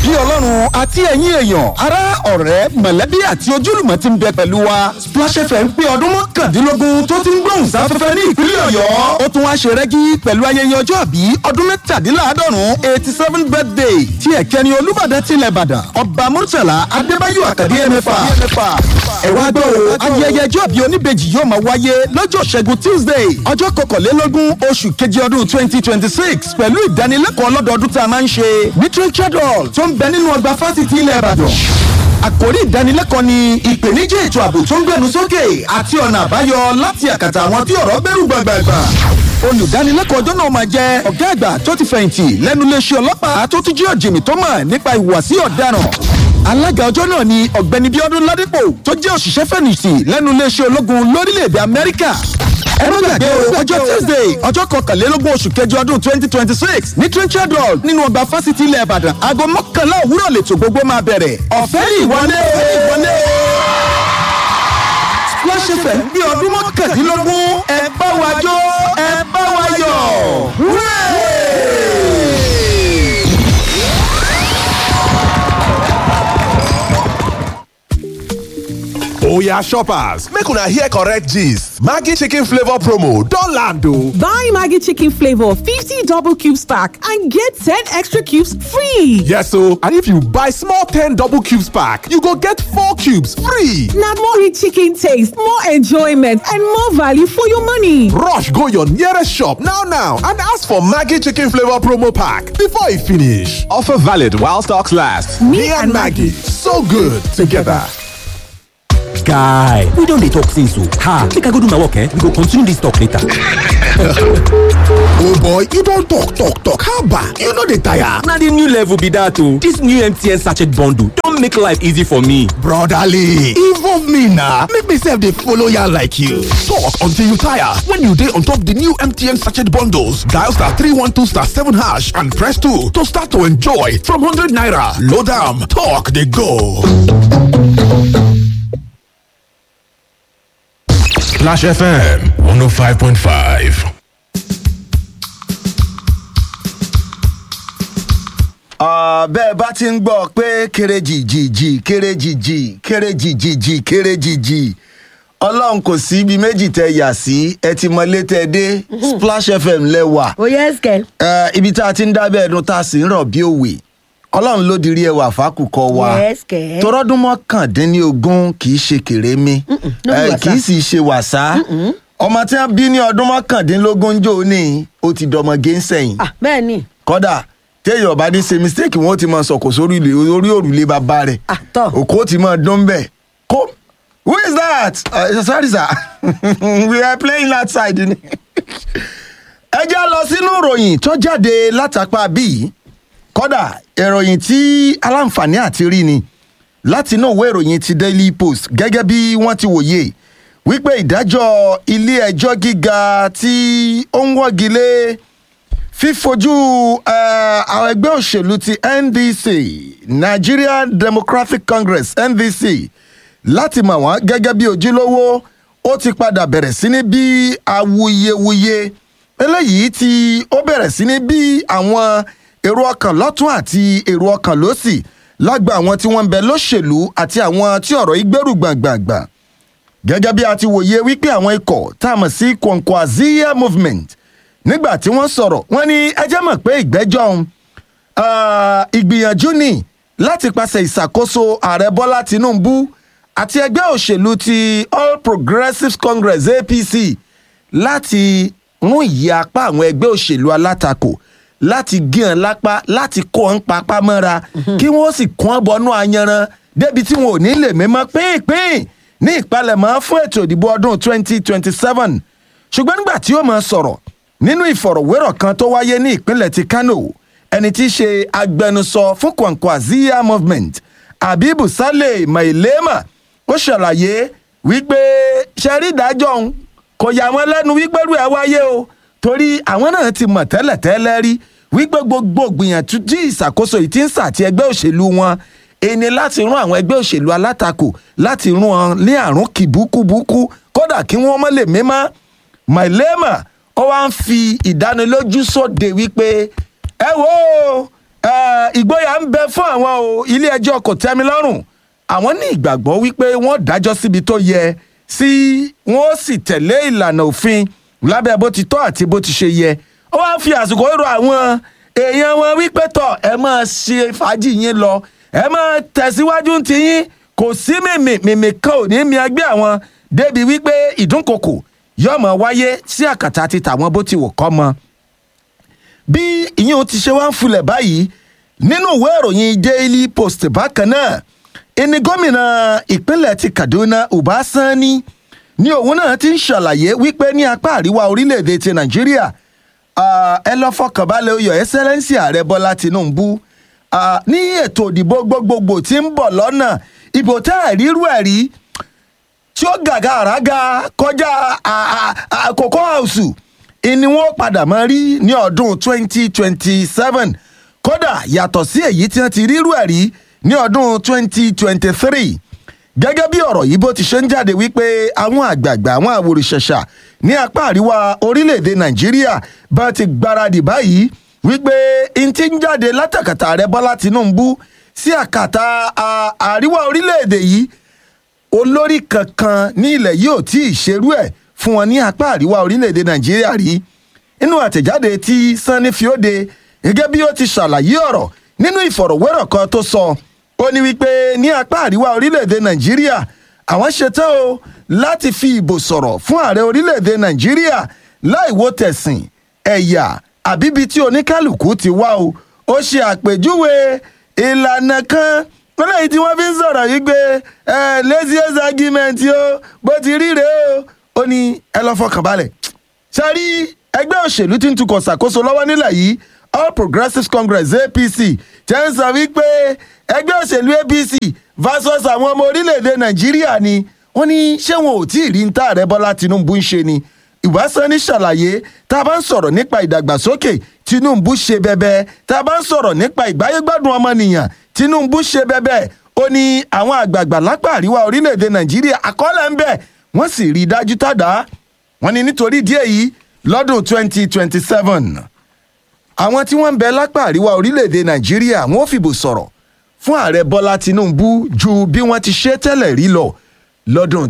bí ọlọ́run àti ẹ̀yin èèyàn ará ọ̀rẹ́ mọ̀lẹ́bí àti ojúlùmọ̀ ti ń bẹ pẹ̀lú wa Splash FM pé ọdún mọ́kàndínlógún tó ti ń gbóhùn sáfẹ́fẹ́ ní ìpínlẹ̀ ọ̀yọ́ ó tún wá ṣe rẹ́gí pẹ̀lú ayẹyẹ ọjọ́ àbí ọdún mẹ́tàdínláàádọ́rùn eighty seven birthday tí ẹ̀kẹ́ni olúbàdàn tilẹ̀ ìbàdàn ọba murtala adébáyọ̀ àkàdé ẹ̀mẹ́fà ẹ wá gbọ́ o ayẹyẹ ọjọ́ àbí oníbejì yóò máa wáyé lọ́jọ́ ṣẹ́gun tuesday ọjọ́ kọkànlélógún oṣù keje ọdún twenty twenty six pẹ̀lú ìdánilẹ́kọ̀ọ́ lọ́dọọdún tá a máa ń ṣe literature hall tó ń bẹ nínú ọgbà fásitì ilẹ̀ ìbàdàn àkórí ìdánilẹ́kọ̀ọ́ ni ìpèníjà ètò ààbò tó ń gbẹnu sókè àti ọ̀nà àbáyọ láti àkàtà àwọn tí ọ̀rọ̀ bẹ̀rù gbàgbàgbà olùdánilẹ́kọ̀ọ́ ọjọ́ náà máa jẹ́ ọ̀gá àgbà tó ti fẹ̀yìntì lẹ́nu iléeṣẹ́ ọlọ́pàá tó tún jẹ́ ọ̀jìnmí tó mọ̀ nípa ìhùwàsí ọ̀daràn alága ọjọ́ náà ni ọ̀gbẹ́ni bíọ́dún ládípò tó jẹ́ òṣìṣẹ́ fẹ̀yìntì lẹ́nu iléeṣẹ́ ológun lórílẹ̀‐èdè amẹ́ríkà ẹ má gbàgbé o ọjọ́ tuesday ọjọ́ kọkànlélógún oṣù kẹjọ ọdún twenty twenty six ní trinchard hall nínú ọgbà fásitì ilẹ̀ ìbàdàn aago mọ́kànlá òwúrọ̀ lètò gbogbo máa bẹ̀rẹ̀ ọ̀fẹ́ ní ìwọlé o ìwọlé o Splash FM bí ọdún mọ́kàndínlógún ẹ bá wa jó ẹ bá wa yọ̀ wúrẹ́. Oya shoppers, make una hear correct gist. Maggi chicken flavor promo don land o. Buy Maggie Chicken Flavor 50 double cubes pack and get 10 extra cubes free. Yes o, and if you buy small 10 double cubes pack, you go get 4 cubes free. Now more rich chicken taste, more enjoyment, and more value for your money. Rush go your nearest shop now now and ask for Maggi chicken flavor promo pack before e finish. Offer valid while stocks last. Me, and Maggie, so good together. guy we don dey talk since o ha make i go do my work eh we go continue this talk later. oh boy you don talk talk talk haba you no dey tire. na the new level be that o this new mtn sachet bundle don make life easy for me. brotherly involve me na make me sef dey follow yarn like you. talk until you tire when you dey on top the new mtn sachet bundles dial star three one two star seven hash and press two to start to enjoy from hundred naira load am talk dey go. Splash FM 105.5. bẹ́ẹ̀ bá ti ń gbọ́ pé kéréjì jìjì kéréjì jì kéréjì jìjì kéréjì jì ọlọ́run kò sí ibi méjì tẹ yà sí ẹ ti mọ létẹ dé Splash FM lẹ́wà ó yẹ ẹsẹ̀. Eh, ibi tá a ti ń dábẹ́ ẹ̀dùn tá a sì ń rọ̀ bí òwe ọlọ́run ló dirí ẹwà fákùkọ wa Yes, kẹ̀. torọ́dún mọ́kàndínlógún kì í ṣe kèrémí no be Eh, wàsá. kì í sì ṣe wàsá ọmọ tí wọ́n bí ní ọdún mọ́kàndínlógún jò ní ó ti dọmọge ń sẹ́yìn ah bẹ́ẹ̀ ni kódà téèyàn bá ní ṣe mistake wọn ó ti máa sọkò sórí ilé orí òrùlé bàbá rẹ̀ Ah, tọ́. òkú ó ti máa dún bẹ́ẹ̀ kó who is that uh, sorry sir we are playing outside ni. ẹ já lọ sínú ìròyìn tó jáde látàpá bíi kódà ìròyìn tí aláǹfààní àti rí ni láti inú ìwé ìròyìn ti daily post gẹ́gẹ́ bí wọ́n ti wòye wípé ìdájọ́ ilé ẹjọ́ gíga tí ó ń wọ́gi lé fífojú eh, àwọn ẹgbẹ́ òṣèlú ti ndc nigerian democratic congress ndc láti mọ̀ wọ́n gẹ́gẹ́ bí ojúlówó ó ti padà bẹ̀rẹ̀ sí ní bí awuyewuye eléyìí tí ó bẹ̀rẹ̀ sí ní bí àwọn èrò ọkàn lọ́tún àti èrò ọkàn lọ́sì lágbà àwọn tí wọ́n ń bẹ lóṣèlú àti àwọn tí ọ̀rọ̀ ìgbèrú gbàngbàngbà gẹ́gẹ́ bí a ti wòye wípé àwọn ikọ̀ tá a mọ̀ sí Kwankwaziya movement nígbà tí wọ́n sọ̀rọ̀ wọ́n ní ẹjẹ́ mọ̀ pé ìgbẹ́jọ́ ọ̀hún ah, ìgbìyànjú ni láti pàṣẹ ìṣàkóso ààrẹ bọ́lá tinubu àti ẹgbẹ́ òṣèlú ti all progressives congress apc láti mú ìyí apá àwọn ẹgbẹ́ òṣèlú alátakò láti gé hàn lápá láti kó hàn papá mọ́ra kí wọ́n sì kún ọ́ bọnú ayanran débi tí wọn ò ní lè mímọ́ pínpín ní ìpalẹ̀mọ́ fún ètò ìdìbò ọdún 2027 ṣùgbọ́n nígbà tí ó máa sọ̀rọ̀ nínú ìfọ̀rọ̀wérọ̀ kan tó wáyé ní ìpínlẹ̀ ti kano ẹni tí í ṣe agbẹnusọ fún Kwankwaziya movement abibu saleh mailema ó ṣàlàyé wípé ṣẹ́rí ìdájọ́ òun kò yà wọ́n lẹ́nu wípé rú ẹ̀ wáyé o torí àwọn náà ti mọ̀ tẹ́lẹ̀tẹ́lẹ̀ rí wípé gbogbo gbìyànjú tí ìṣàkóso yìí ti ń sàti ẹgbẹ́ òṣèlú wọn ẹni láti rún àwọn ẹgbẹ́ òṣèlú alátakò láti rún wọn ní àrùn kìbúkúbúkú kódà kí wọ́n mọ́ lè mímọ́ mailema ó wá ń fi ìdánilójú sóde wípé ẹ wo Eh, ìgboyà ń bẹ fún àwọn o ilé ẹjọ́ kò tẹ́mi lọ́rùn àwọn ní ìgbàgbọ́ wípé wọ́n dájọ́ síbi tó yẹ sí wọ́n ó sì tẹ̀lé ìlànà òfin lábẹ́ bó ti tọ́ àti bó ti ṣe yẹ ó wá fi àsìkò rọ àwọn èèyàn wọn wípé tọ̀ ẹ máa ṣe fàájì yín lọ ẹ máa tẹ̀síwájú ti yín kò sí mìmì mìmì kan ò ní mi ẹgbẹ́ àwọn débi wípé ìdúnkokò yóò mọ̀ wáyé sí àkàtà ti tàwọn bó ti wò kọ́ mọ́ bí ìyẹn ti ṣe wá ń fulẹ̀ báyìí nínú ìwé ìròyìn daily post bákan náà ẹni gómìnà ìpínlẹ̀ ti kaduna uba sani ni òun náà ti ń ṣàlàyé wípé ní apá àríwá orílẹ̀-èdè ti nàìjíríà ah, ẹ lọ́ fọkànbalẹ̀ oyè ẹsẹ́lẹ́nsì ààrẹ bọ́lá tinubu ah, ní ètò òdìbò gbogbogbò tí ń bọ̀ lọ́nà ìbò tá àrírú ẹ̀ rí tí ó gàgà àràgà kọjá àkókò àwùsù ni wọ́n padà máa rí ní ọdún 2027 kódà yàtọ̀ sí èyí tí wọ́n ti rírú ẹ̀ rí ní ọdún 2023 gẹ́gẹ́ bí ọ̀rọ̀ yìí bó ti ṣe ń jáde wípé àwọn àgbààgbà àwọn àwòrìṣẹ̀ṣà ní apá àríwá orílẹ̀-èdè nàìjíríà bá ti gbáradì báyìí wípé n ti ń jáde látàkàtà ààrẹ bọ́lá tinubu sí àkàtà à- àríwá orílẹ̀-èdè yìí olórí kankan ní ilẹ̀ yìí ò tí ì ṣerú ẹ̀ fún wọn ní apá àríwá orílẹ̀-èdè nàìjíríà rí nínú àtẹ̀jáde tí sanni fiode gẹ́gẹ́ bí ó ti ṣàlàyé ọ̀rọ̀ nínú ìfọ̀rọ̀wérọ̀ kan tó sọ ó ní wípé ní apá àríwá orílẹ̀-èdè nàìjíríà àwọn ṣetán o láti fi ìbò sọ̀rọ̀ fún ààrẹ orílẹ̀-èdè nàìjíríà láì wo tẹ̀sìn ẹ̀yà àbíbi tí oníkálukú ti wá o ó ṣe àpèjúwe ìlànà kan lẹ́yìn tí wọ́n fi ń sọ̀rọ̀ yìí pé ẹ laziest argument o bó ti rí rèé o ó ní ẹ lọ́ fọkàn balẹ̀ sẹ́rí ẹgbẹ́ òṣèlú tí ń tukọ̀ ṣàkóso lọ́wọ́ nílẹ̀ yìí all progressives congress apc tẹ́ ń sọ wípé ẹgbẹ́ òṣèlú apc versus àwọn ọmọ orílẹ̀-èdè nàìjíríà ni wọ́n ní ṣé wọn ò tí ì rí ń tá ààrẹ bọ́lá tinubu ń ṣe ni ìwásánní ṣàlàyé tá a bá ń sọ̀rọ̀ nípa ìdàgbàsókè tinubu ṣe bẹbẹ tá a bá ń sọ̀rọ̀ nípa ìgbáyégbádùn ọmọnìyàn tinubu ṣe bẹbẹ ó ní àwọn àgbààgbà lápá àríwá orílẹ̀-èdè nàìjíríà àkọọ́lẹ̀ ń bẹ̀ wọ́n sì rí i dájú tàdá wọ́n ní nítorí díẹ̀ yìí lọ́dún 2027 àwọn tí wọ́n ń bẹ lápá àríwá orílẹ̀-èdè nàìjíríà wọ́n ò fìbò sọ̀rọ̀ fún ààrẹ bọ́lá tinubu ju bí wọ́n ti ṣe tẹ́lẹ̀ rí lọ lọ́dún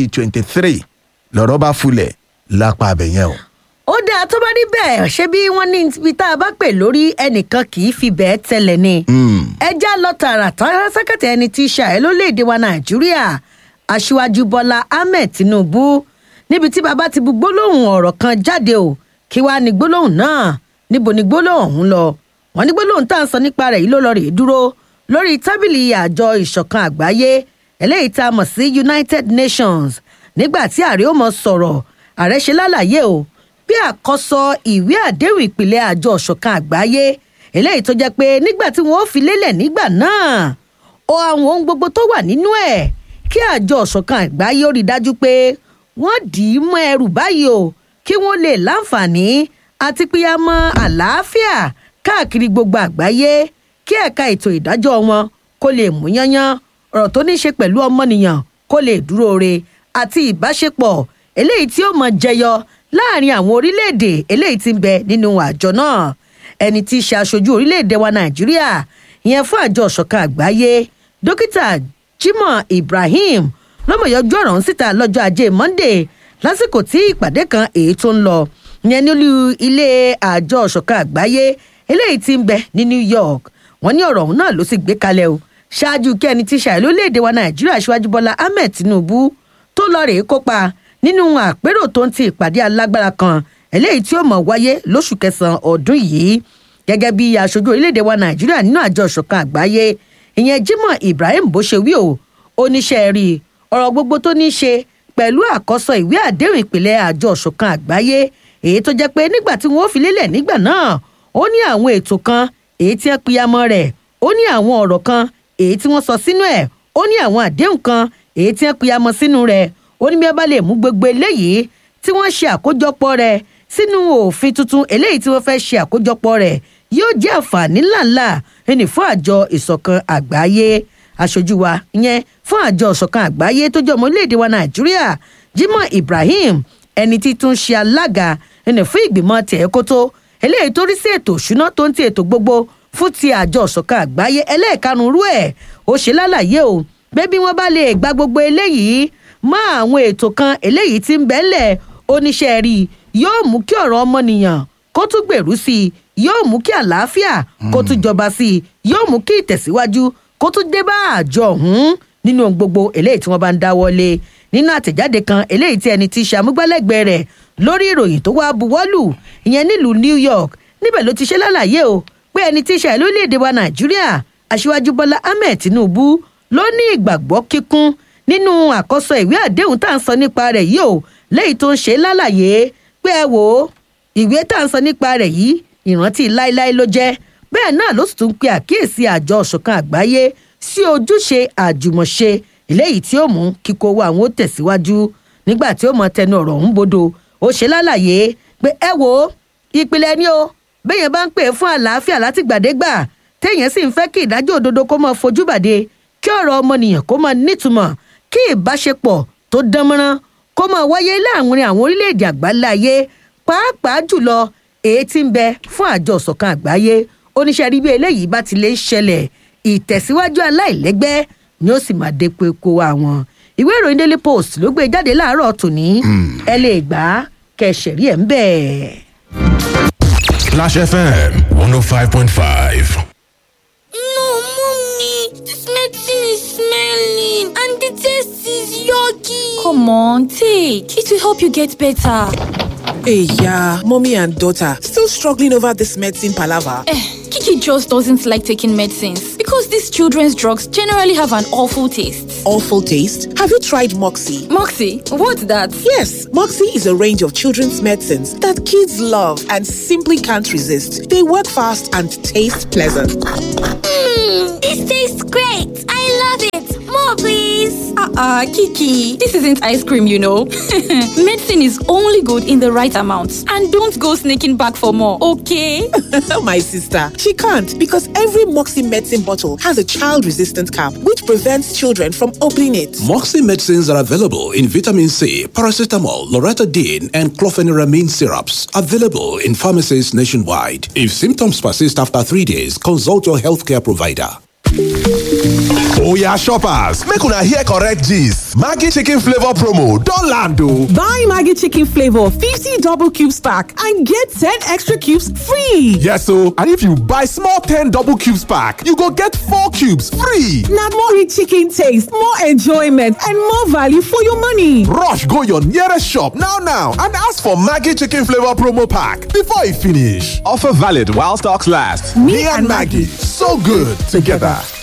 2023 lọ́rọ́ bá fulẹ̀ lápá abẹ̀yẹn o. ó dáa tó bá rí bẹ́ẹ̀ ṣé bí wọ́n ní ibi tá a bá pè lórí ẹnìkan kì í fi bẹ́ẹ̀ tẹ́lẹ̀ ni. ẹja lọ tààràtàrà sákàtà ẹni tí í ṣe ààrẹ lórílẹ̀‐èdè wa nàìjíríà aṣíwájú bọ́lá ahmed tinubu níbi tí bàbá ti bu gbólóhùn ọ̀rọ̀ kan jáde o kí wàá ní gbólóhùn náà níbo ni gbólóhùn ọ̀hún lọ wọn ní gbólóhùn tá à ń sọ nípa rẹ̀ yìí ló lọ rèé dúró lórí tábìlì àjọ ìṣọ̀kan àgbáyé eléyìí tá a mọ̀ sí united nations nígbà tí ààrẹ ó mọ sọ̀rọ̀ ààrẹ ṣe lálàyé o bí àkọsọ ìwé àdéhùn ìpìlẹ̀ àjọ ìṣọ̀kan àgbáyé eléyìí tó jẹ́ pé nígbà tí wọ́n ó fi lélẹ̀ nígbà náà ó àwọn ohun gbogbo tó wà nínú ẹ̀ kí àjọ ìṣọ̀kan àgbáyé ó rí i dájú pé wọ́n dì í mọ́ ẹrù báyìí o kí wọ́n lè láǹfààní àti píyàmọ́ àlàáfíà káàkiri gbogbo àgbáyé kí ẹ̀ka ètò ìdájọ́ wọn kó lè mú yányán ọ̀rọ̀ tó ní í ṣe pẹ̀lú ọmọnìyàn kó lè dúró re àti ìbáṣepọ̀ eléyìí tí ó mọ jẹyọ láàrin àwọn orílẹ̀-èdè eléyìí tí ń bẹ nínú àjọ náà ẹni tí í ṣe aṣojú orílẹ̀-èdè wa nàìjíríà ìyẹn fún àjọ ọ̀ṣọ̀kan àgbáyé dókítà jimoh ibrahim lọ́mọ̀yọ́jú ọ̀rọ̀ ń síta lọ́jọ́ ajé monday lásìkò tí ìpàdé kan èyí tó ń lọ ìyẹn nílùú ilé àjọ ọ̀ṣọ̀kan àgbáyé eléyìí tí ń bẹ ní new york wọn ní ọ̀rọ̀ ọ̀hún náà ló sì gbé kalẹ̀ o ṣáájú kí ẹni tí ṣàì lórílẹ̀‐èdè wa nàìjíríà ṣíwájú bọ́lá ahmed tinubu tó lọ rèé kópa nínú àpérò tó ń ti ìpàdé alágbára kan eléyìí tí ó mọ̀ wáyé lóṣù kẹsàn-án ọdún yìí gẹ́gẹ́ bí aṣojú orílẹ̀‐èdè wa nàìjíríà nínú àjọ ìṣọ̀kan àgbáyé ìyẹn jimoh ibrahim bó ṣe wí o oníṣẹ́ rí ọ̀rọ̀ gbogbo tó ní í ṣe pẹ̀lú àkọsọ ìwé àdéhùn ìpìlẹ̀ àjọ ìṣọ̀kan àgbáyé èyí tó jẹ́ pé nígbà tí wọ́n fi lélẹ̀ nígbà náà ó ní àwọn ètò kan èyí tí wọ́n piyamọ́ rẹ̀ ó ní àwọn ọ̀rọ̀ kan èyí tí wọ́n sọ sínú ẹ̀ ó ní àwọn àdéhùn kan èyí tí wọ́n piyamọ́ sínú rẹ̀ ó ní bí wọ́n bá lè mú gbogbo eléyìí tí wọ́n ṣe àkójọpọ̀ rẹ̀ sínú òfin tuntun eléyìí tí wọ́n fẹ́ ṣe àkójọpọ̀ rẹ̀ yóò jẹ́ àǹfààní ńláńlá ẹni fún àjọ ìṣọ̀kan àgbáyé aṣojú wa ìyẹn fún àjọ ìṣọ̀kan àgbáyé tó jẹ́ ọmọ orílẹ̀-èdè wa nàìjíríà jimoh ibrahim ẹni tí tún ṣe alága ẹni fún ìgbìmọ̀ tẹ̀ẹ́kótó eléyìí tó rí sí ètò òṣùná tó ń ti ètò gbogbo fún ti àjọ ọ̀ṣọ̀kan àgbáyé ẹlẹ́ẹ̀kanrú rú ẹ̀ ó ṣe lálàyé o pé bí wọ́n bá lè gba gbogbo eléyìí mọ́ àwọn ètò kan eléyìí tí ń bẹ́lẹ̀ oníṣẹ́ rí i yóò mú kí ọ̀rọ̀ ọmọnìyàn kó tún gbèrú sí i yóò mú kí àlàáfíà kó tún jọba sí i yóò mú kí ìtẹ̀síwájú kó tún dé bá àjọ ọ̀hún nínú ohun gbogbo eléyìí tí wọ́n bá ń dáwọ́lé nínú àtẹ̀jáde kan eléyìí tí ẹni tí í ṣe amúgbálẹ́gbẹ̀ẹ́ rẹ̀ lórí ìròyìn tó wá buwọ́lù ìyẹn nílùú new york níbẹ̀ ló ti ṣe lálàyé o pé ẹni tí í ṣe lórílẹ̀‐èdè wa nàìjíríà aṣíwájú bọ́lá ahmed tinubu ló ní ìgbàgbọ́ kíkún nínú àkọsọ ìwé àdéhùn tá à ń sọ nípa rẹ̀ yìí o lẹ́yìn tó ń ṣe lálàyé pé ẹ wò ó ìwé tá à ń sọ nípa rẹ̀ yìí ìrántí láéláé ló jẹ́ bẹ́ẹ̀ náà ló sì tún pe àkíyèsí àjọ ọ̀ṣọ̀kan àgbáyé sí ojúṣe àjùmọ̀ṣe eléyìí tí ó mú kíkó owó àwọn ó tẹ̀síwájú nígbà tí ó mọ tẹnu ọ̀rọ̀ ọ̀hún bodò ó ṣe lálàyé pé ẹ wò ó ìpìlẹ̀ ni o béèyàn bá ń pè fún àlàáfíà látìgbàdégbà téèyàn sì ń fẹ́ kí ìdájọ́ òdodo kó máa fojú bàdé kí ọ̀rọ̀ ọmọnìyàn kó máa nítumọ̀ kí ìbáṣepọ̀ tó dánmọ́rán kó máa wáyé láàrin àwọn orílẹ̀-èdè àgbáńlá ayé pàápàá jùlọ èyí tí ń bẹ fún àjọ ọ̀sọ̀kan àgbáyé oníṣẹ́ rí bí eléyìí bá ti lè ṣẹlẹ̀ ìtẹ̀síwájú aláìlẹ́gbẹ́ ni ó sì máa dé pé kó wa wọn. ìwé ìròyìn daily post ló gbé jáde láàárọ̀ tòní ẹ lè gbà á kẹsẹ̀rí ẹ̀ ń bẹ̀. Splash FM 105.5. No, mommy, this medicine is smelling and the taste is yucky. Come on, take. It will help you get better. Hey, yeah, mommy and daughter still struggling over this medicine palaver. Eh, Kiki just doesn't like taking medicines because these children's drugs generally have an awful taste. Awful taste? Have you tried Moxie? Moxie, what's that? Yes, Moxie is a range of children's medicines that kids love and simply can't resist. They work fast and taste pleasant. Mmm, this tastes great. I love it. More, please. Uh-uh, Kiki, this isn't ice cream, you know. Medicine is only good in the right amount. And don't go sneaking back for more, okay? My sister, she can't because every Moxie medicine bottle has a child-resistant cap which prevents children from opening it. Moxie medicines are available in vitamin C, paracetamol, loratadine, and clofeniramine syrups. Available in pharmacies nationwide. If symptoms persist after three days, consult your healthcare provider. Oya shoppers, make una hear correct gist. Maggi chicken flavor promo don land o. Buy Maggi chicken flavor 50 double cubes pack and get 10 extra cubes free. Yes o, and if you buy small 10 double cubes pack, you go get 4 cubes free. Na more rich chicken taste, more enjoyment and more value for your money. Rush go your nearest shop now now and ask for Maggi chicken flavor promo pack before e finish. Offer valid while stocks last. Me, and Maggie, so good together.